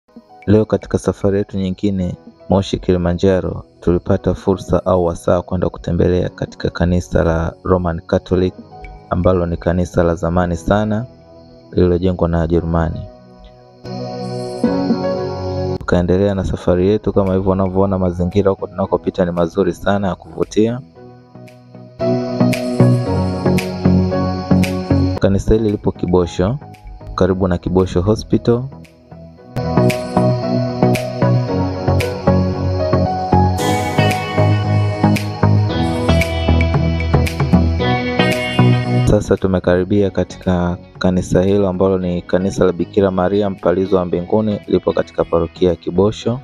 Leo katika safari yetu nyingine Moshi Kilimanjaro, tulipata fursa au wasaa kwenda kutembelea katika kanisa la Roman Catholic ambalo ni kanisa la zamani sana lililojengwa na Wajerumani. Tukaendelea na safari yetu kama hivyo unavyoona, mazingira huko tunakopita ni mazuri sana ya kuvutia. Kanisa hili lipo Kibosho, karibu na Kibosho Hospital. Sasa tumekaribia katika kanisa hilo ambalo ni kanisa la Bikira Maria Mpalizo wa Mbinguni, lipo katika parokia ya Kibosho.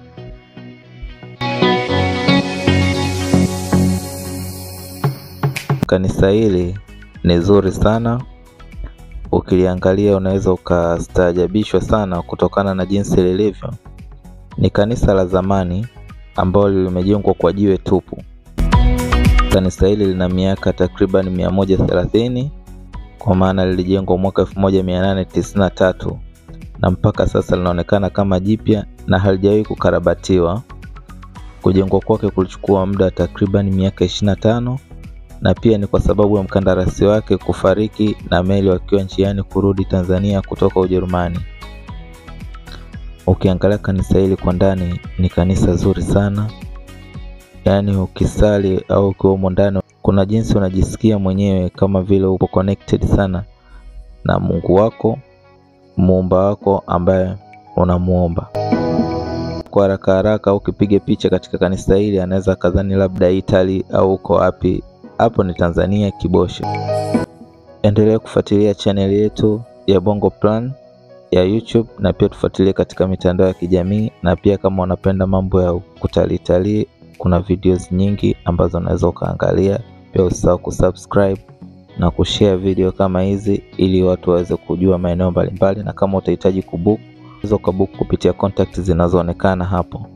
Kanisa hili ni zuri sana, ukiliangalia unaweza ukastaajabishwa sana kutokana na jinsi lilivyo. Ni kanisa la zamani ambalo limejengwa kwa jiwe tupu. Kanisa hili lina miaka takriban mia moja thelathini kwa maana lilijengwa mwaka 1893 na mpaka sasa linaonekana kama jipya na halijawahi kukarabatiwa. Kujengwa kwake kulichukua muda takriban miaka 25 na pia ni kwa sababu ya mkandarasi wake kufariki na meli wakiwa njiani kurudi Tanzania kutoka Ujerumani. Ukiangalia kanisa hili kwa ndani, ni kanisa zuri sana, yaani ukisali au ukiwa humo ndani kuna jinsi unajisikia mwenyewe kama vile upo connected sana na Mungu wako muumba wako ambaye unamuomba. Kwa haraka haraka, ukipiga picha katika kanisa hili anaweza kadhani labda Italy au uko wapi. Hapo ni Tanzania, Kibosho. Endelea kufuatilia chaneli yetu ya Bongo Plan ya YouTube na pia tufuatilie katika mitandao ya kijamii, na pia kama unapenda mambo ya kutalii talii, kuna videos nyingi ambazo unaweza ukaangalia. Pia usisahau kusubscribe na kushare video kama hizi ili watu waweze kujua maeneo mbalimbali, na kama utahitaji kubook unaweza ukabook kupitia contact zinazoonekana hapo.